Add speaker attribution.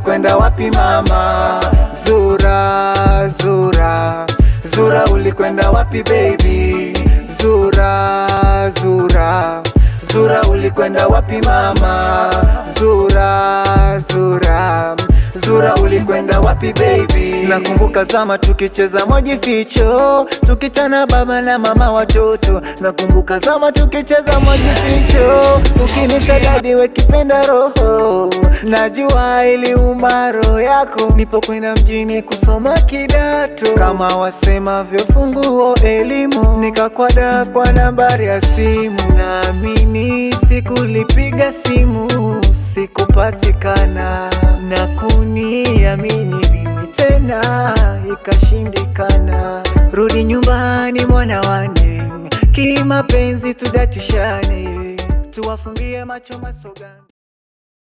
Speaker 1: ulikwenda wapi mama? Zura, Zura, Zura ulikwenda wapi baby? Zura, Zura, Zura ulikwenda wapi mama? Zura, Zura, Zura ulikwenda wapi baby? Nakumbuka zama tukicheza moji ficho, tukitana baba na mama watoto. Nakumbuka zama tukicheza moji ficho, ukinita dadi wekipenda roho. Najua iliuma roho yako, nipo kwenda mjini kusoma kidato, kama wasemavyo funguo elimu, nikakwada kwa nambari ya simu. Naamini sikulipiga simu, sikupatikana na kuniamini mimi tena ikashindikana. Rudi nyumbani mwana wane, kimapenzi tudatishane, tuwafungie macho masogani.